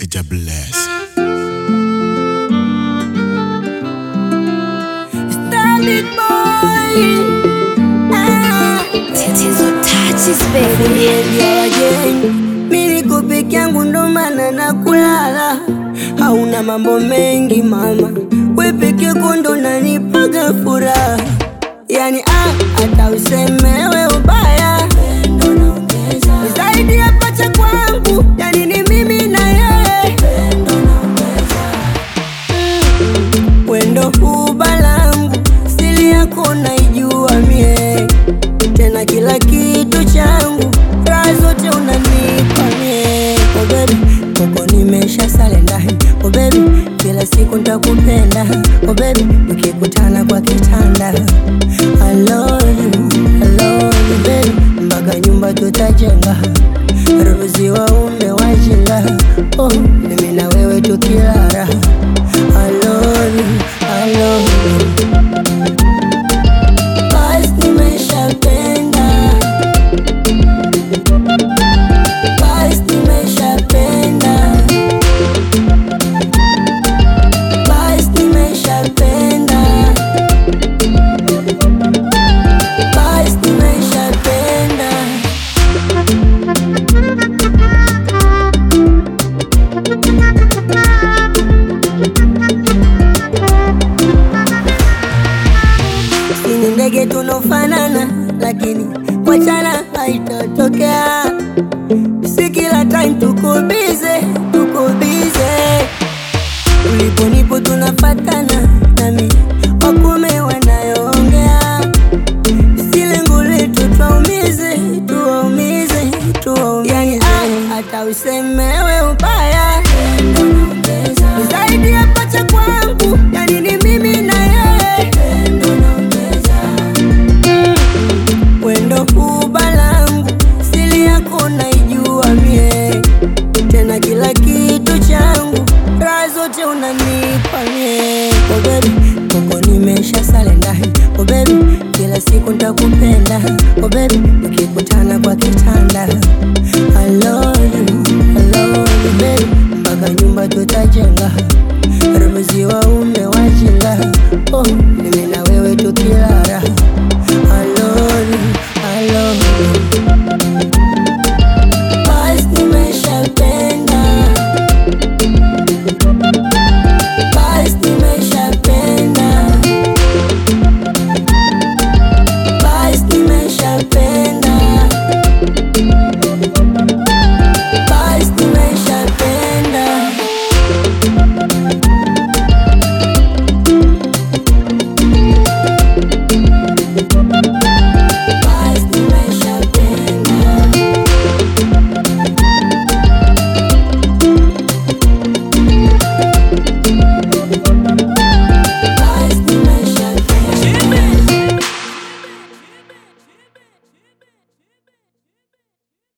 Ija bless. Starlit boy. Ah. Tatizo touches baby. Behavior wageni, mi niko peke yangu ndo maana na kulala. Hauna mambo mengi mama, we peke yako ndo nanipaga furaha. Yani ah, hata usemewe ubaya Ni zaidi ya pacha kwangu, yani ni mimi na yeye Mm, wendo huba langu, sili yako naijua mie tena kila kitu changu, raha zote unanipa mie. Oh baby, koko nimesha sale ndani. Oh baby, kila siku ntakupenda. Oh baby, tukikutana kwa kitanda. I love you, I love you baby, mpaka nyumba tutajenga. Ruzi waume wajinga, oh, mimi na wewe tukilala. I love you, I love you. Basi nimeshapenda, basi nimeshapenda, basi nimeshapenda, basi nimeshapenda. Sini ndege tunofanana, lakini wachana haitotokea. Si kila time tuko bize, tuko bize. Ulipo nipo tunafatana, nami wakume wanayoongea. Si lengo letu tuwaumize, tuwaumize, tuwaumize. Yani, ah, hata usemewe ubaya Ni zaidi ya pacha kwangu, yani ni mimi na yeye wendo huba langu, sili yako naijua mie, tena kila kitu changu, raha zote unanipa mie. Oh baby, koko nimesha sale ndani. Oh baby, kila siku ntakupenda. Oh baby, ukikutana kwa kitanda. I love you, I love you baby, mpaka nyumba tutajenga. Ruzi wa